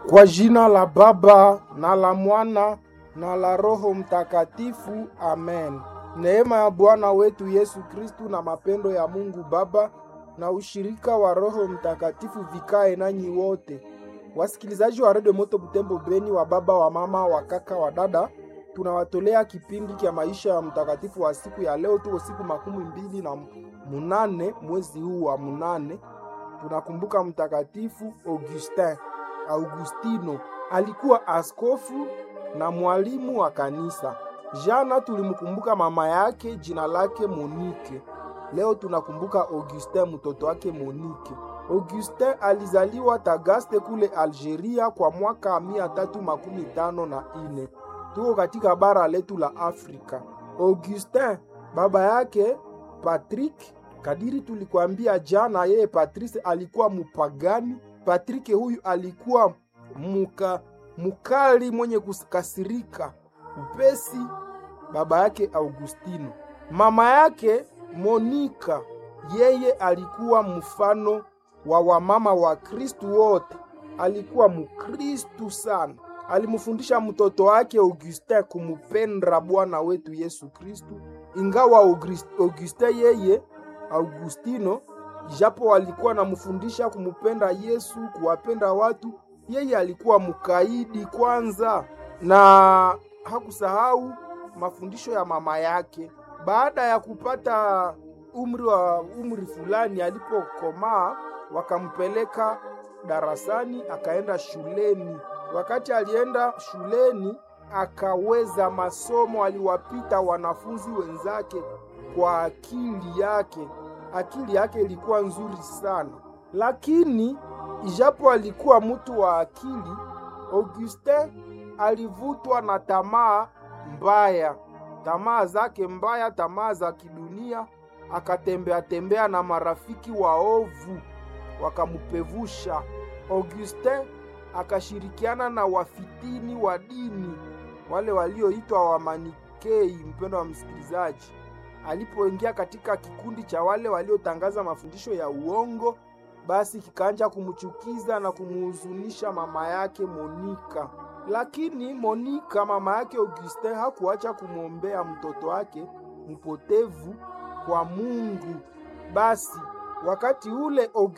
Kwa jina la Baba na la Mwana na la Roho Mtakatifu, amen. Neema ya Bwana wetu Yesu Kristu na mapendo ya Mungu Baba na ushirika wa Roho Mtakatifu vikae nanyi wote. Wasikilizaji wa redio Moto Butembo Beni, wa baba, wa mama, wa kaka, wa dada, tunawatolea kipindi cha maisha ya mtakatifu wa siku ya leo. Tuko siku makumi mbili na munane mwezi huu wa munane. Tunakumbuka mtakatifu Augustin Augustino, alikuwa askofu na mwalimu wa kanisa. Jana tulimkumbuka mama yake, jina lake Monike. Leo tunakumbuka Augustin, mtoto wake Monike. Augustin alizaliwa Tagaste kule Algeria kwa mwaka mia tatu makumi tano na ine. Tuko katika bara letu la Afrika. Augustin baba yake Patrick, kadiri tulikuambia jana, yeye Patrice alikuwa mupagani. Patrick huyu alikuwa muka mukali mwenye kukasirika upesi. Baba yake Augustino, mama yake Monika, yeye alikuwa mfano wa wamama wa Kristu wote. Alikuwa mukristu sana. Alimfundisha mtoto wake Augustin kumupenda Bwana wetu Yesu Kristu, ingawa Augustin yeye Augustino japo alikuwa anamfundisha kumupenda Yesu, kuwapenda watu, yeye alikuwa mkaidi kwanza, na hakusahau mafundisho ya mama yake. Baada ya kupata umri wa umri fulani, alipokomaa wakampeleka darasani, akaenda shuleni. Wakati alienda shuleni, akaweza masomo, aliwapita wanafunzi wenzake kwa akili yake. Akili yake ilikuwa nzuri sana, lakini ijapo alikuwa mtu wa akili, Augustin alivutwa na tamaa mbaya, tamaa zake mbaya, tamaa za kidunia. Akatembea tembea na marafiki waovu, wakamupevusha. Augustin akashirikiana na wafitini wa dini, wale walioitwa Wamanikei. Mpendo wa msikilizaji, alipoingia katika kikundi cha wale waliotangaza mafundisho ya uongo, basi kikaanja kumchukiza na kumuhuzunisha mama yake Monika. Lakini Monika, mama yake Augustin, hakuacha kumwombea mtoto wake mpotevu kwa Mungu. Basi wakati ule